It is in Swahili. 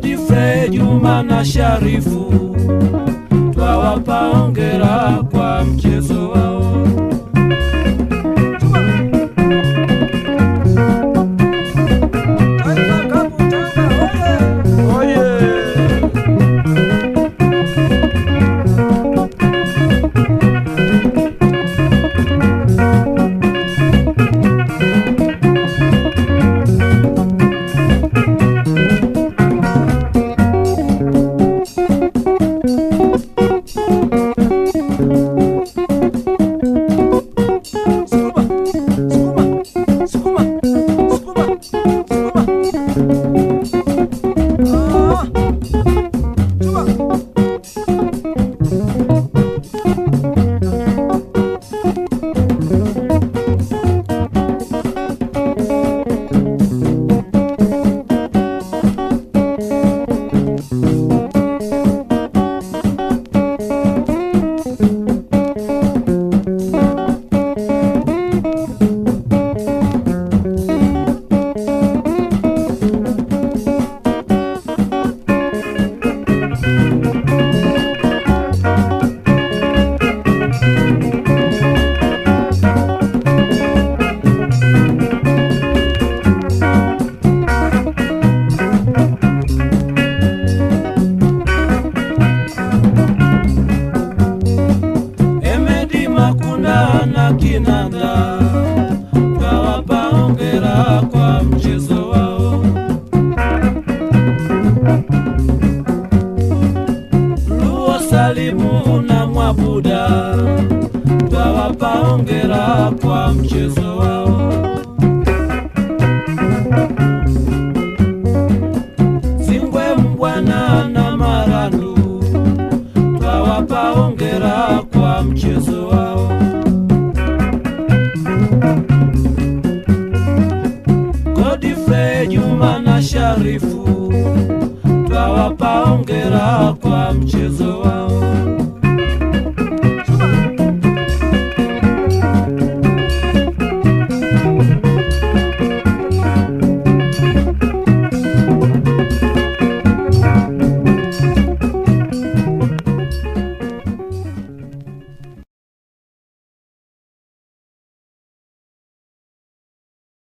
Godfrey Juma na Sharifu twawapa hongera kwa mchezo wao. Emedi Makunda na Kinanda twawapa hongera kwa mchezo wao. Luo Salimu na Mwabuda twawapa hongera kwa mchezo wao. Zingwe Mbwana na Marandu twawapa hongera kwa mchezo wao. Godfrey Juma na Sharifu twawapa hongera kwa mchezo